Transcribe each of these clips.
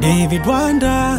David Wanda.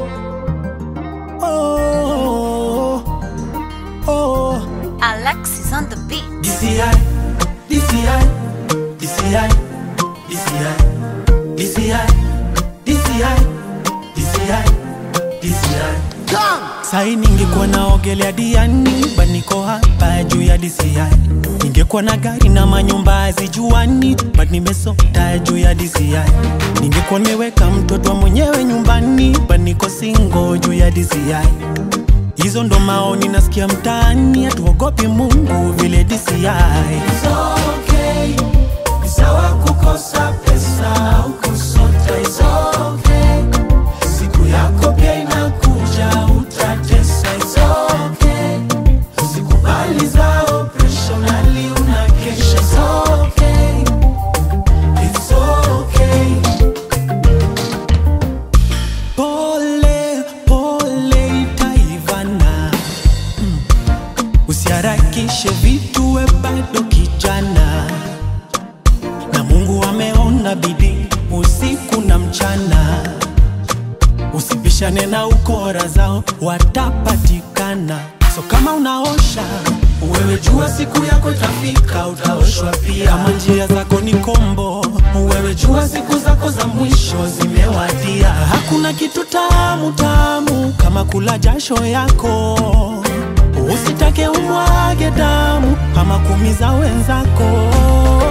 Oh, oh, Alexis on the beat. DCI, DCI, DCI, DCI, DCI, DCI, DCI, DCI. Sai ningekuwa naogelea diani, but niko hapa juu ya DCI. Ningekuwa na gari na manyumba hazijuani, but nimesota juu ya DCI. Ningekuwa nimeweka mtoto wa mwenyewe nyumbani, but niko single juu ya DCI. Hizo ndo maoni nasikia mtaani, hatuogopi Mungu vile DCI. It's okay, ni sawa kukosa pesa au kusota, it's okay. Siku yako pia inakuja, utatesa, it's okay. Usikubali zao pressure, unali unakesha, it's okay. It's okay. Pole pole itaivana, mm. Usiharakishe vitu, we bado kijana, na Mungu ameona bidii usiku na mchana. Usibishane na ukora zao, watapatikana. So kama unaosha wewe, jua siku yako itafika, utaoshwa pia. Kama njia zako ni kombo, wewe jua siku zako za mwisho zimewadia. Hakuna kitu tamu tamu kama kula jasho yako. Usitake umwage damu ama kumiza wenzako.